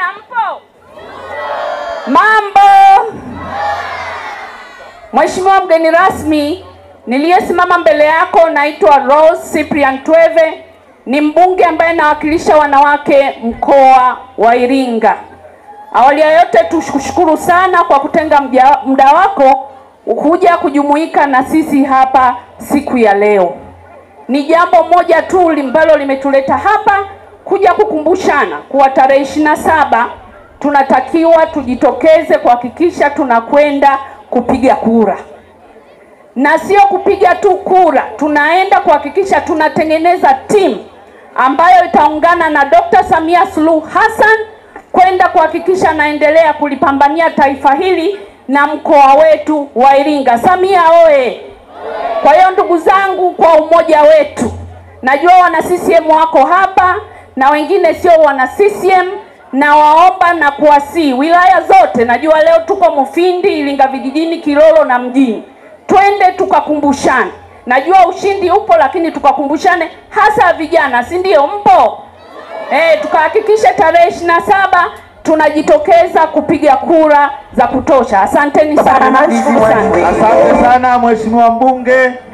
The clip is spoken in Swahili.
Vijana mpo? Mambo. Mheshimiwa mgeni rasmi, niliyesimama mbele yako naitwa Rose Cyprian Tweve, ni mbunge ambaye nawakilisha wanawake mkoa wa Iringa. Awali ya yote tukushukuru sana kwa kutenga mja- muda wako kuja kujumuika na sisi hapa siku ya leo. Ni jambo moja tu ambalo limetuleta hapa kuja kukumbushana kuwa tarehe ishirini na saba tunatakiwa tujitokeze kuhakikisha tunakwenda kupiga kura, na sio kupiga tu kura, tunaenda kuhakikisha tunatengeneza timu ambayo itaungana na Dr. Samia Suluhu Hassan kwenda kuhakikisha anaendelea kulipambania taifa hili na mkoa wetu wa Iringa. Samia oye! Kwa hiyo ndugu zangu, kwa umoja wetu, najua wana CCM wako hapa na wengine sio wana CCM, na waomba na kuwasii wilaya zote, najua leo tuko Mufindi, Iringa vijijini, Kilolo na mjini, twende tukakumbushane. Najua ushindi upo, lakini tukakumbushane, hasa vijana, si ndio? Mpo eh? Tukahakikishe tarehe ishirini na saba tunajitokeza kupiga kura za kutosha. Asanteni sana, nawashukuru sana. Asante sana Mheshimiwa mbunge.